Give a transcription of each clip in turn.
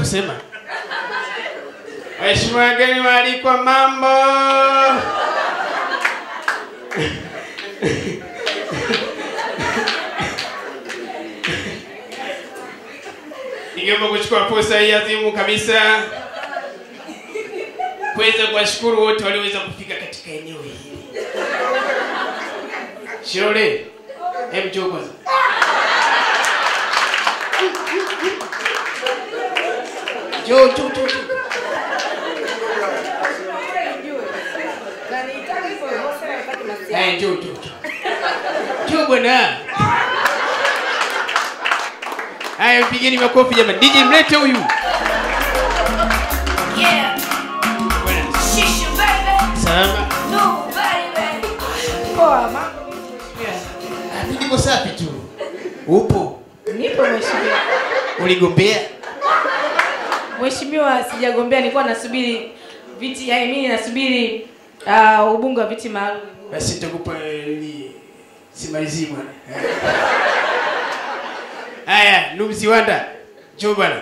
kusema. Waheshimiwa wageni waalikwa, mambo. Ningeomba kuchukua fursa hii adhimu kabisa kuweza kuwashukuru wote walioweza kufika katika eneo hili. Shirole, hebu njoo kwanza. Njoo, njoo, njoo, njoo. Haya, njoo, njoo, njoo. Njoo bwana. Haya, mpigeni makofi jamani. DJ mlete huyu. Yeah, Bwana, shisha baby, Salama. no baby. Poa, mambo Ah, mimi niko safi tu. Upo? nipo mheshimiwa. Uligombea? Mheshimiwa, sijagombea, nilikuwa nasubiri viti, yaani mimi nasubiri uh, ubunge wa viti maalum. Basi nitakupa eh, ni simalizi bwana. Haya, ndugu Ziwanda. Njoo bwana.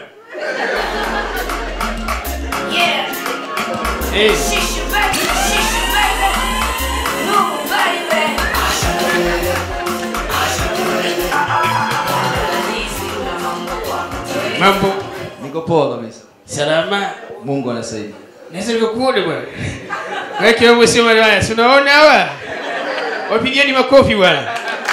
Yeah, Eh, shisha baby, shisha baby, no baby. mambo Niko poa kabisa. salama. Mungu anasaidia. Naweza nikakuone bwana. Wewe kiwango sio mali haya. Si unaona hawa? Wapigeni makofi bwana.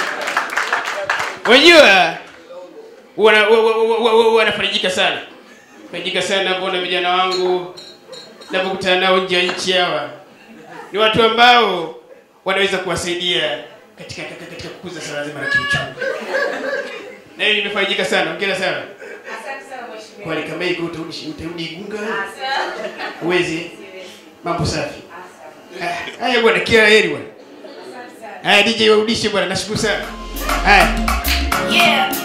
Unajua wana wa- wa- wa- wa- wa- wanafarijika sana. Farijika sana kuona vijana wangu napokutana nao nje ya nchi hawa. Ni watu ambao wanaweza kuwasaidia katika katika, katika kukuza swala zima la kiuchumi. Na hiyo nimefarijika sana. Hongera sana. Asante sana mheshimiwa. Kwa kama iko utarudi utarudi Igunga. Uwezi. Mambo safi. Ah, Haya bwana, kila heri bwana. Haya DJ warudishe bwana, nashukuru sana. Haya. Yeah,